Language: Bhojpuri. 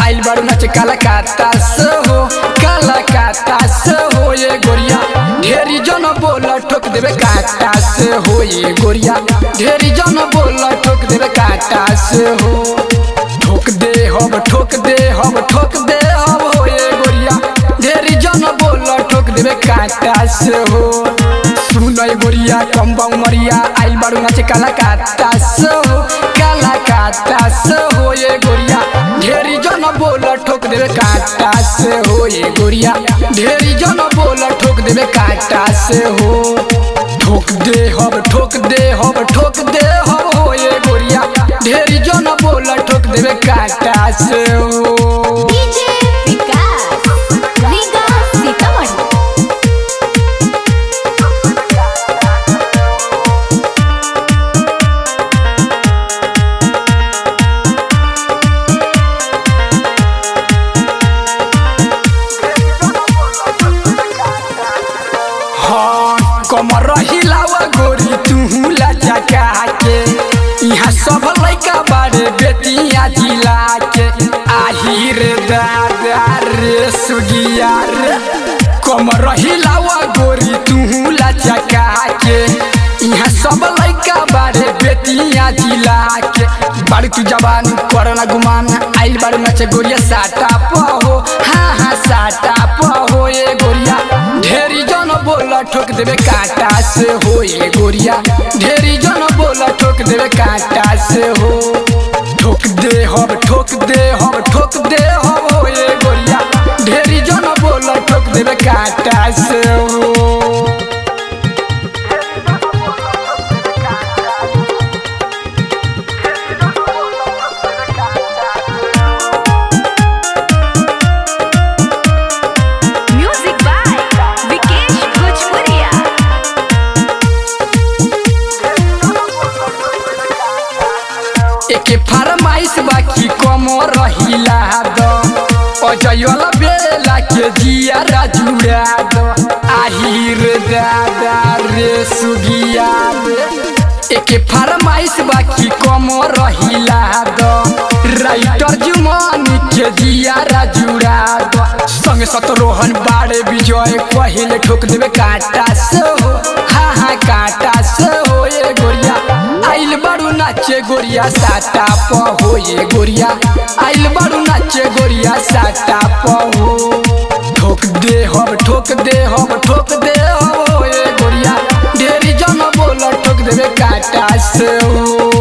आइल बारू नाचे काला काता से हो काला काता से हो ये गोरिया ढेरी जन बोल ठोक देवे काटा से हो ये गोरिया ढेरी जन बोल ठोक देवे काटा से हो ठोक दे हम ठोक दे हम ठोक दे हम हो ये गोरिया ढेरी जन बोल ठोक देवे काटा से हो सुन ये गोरिया कम्बा उमरिया आइल बारू नाचे काला काता से हो काला काता से हो ये गोरिया ढेरी जन बोल ठोक देवे काटा से हो ये गोरिया ढेरी जन बोल ठोक देवे काटा से हो ठोक दे हम ठोक दे हम ठोक दे हम हो ये गोरिया ढेरी जन बोल ठोक देवे काटा से हो डीजे विकास रीगा सीतामढ़ी हाँ कमर हिलावा गोरी तू लचका के यहाँ सब लैका बारे बेतिया जिला के आही रे दादा रे सुगिया रे कमर हिलावा गोरी तू लचका के यहाँ सब लैका बारे बेतिया जिला के बाड़ी तू जवान करना गुमान आइल बाड़ी नचे गोरिया साटा पहो हाँ हाँ साटा पहो ये गोरिया ढेरी जन बोला ठोक देवे काटा से हो ये गोरिया ढेरी जन बोला ठोक देवे काटा से हो ठोक दे हम ठोक दे हम ठोक दे हम हो ये गोरिया ढेरी जन बोला ठोक देवे काटा से हो म्यूजिक बाय विकेश भोजपुरिया एके फरमाइश बाकी कम रहिला द अजयला बेला के जिया राजुरा द आही रे दादा रे सुगिया रे एके फरमाइश बाकी कम रहिला द राइटर जुमानी के जिया राजुरा द संग सतरोहन बाड़े विजय पहिले ठोक देवे काटा से हो हाँ हाँ काटा से हो ये गोरिया आइल बारू नाचे गोरिया साटा पहो ये गोरिया आइल बारू नाचे गोरिया साटा पहो ठोक दे हम ठोक दे हम ठोक दे हम ये गोरिया ढेरी जन बोल ठोक देवे काटा से हो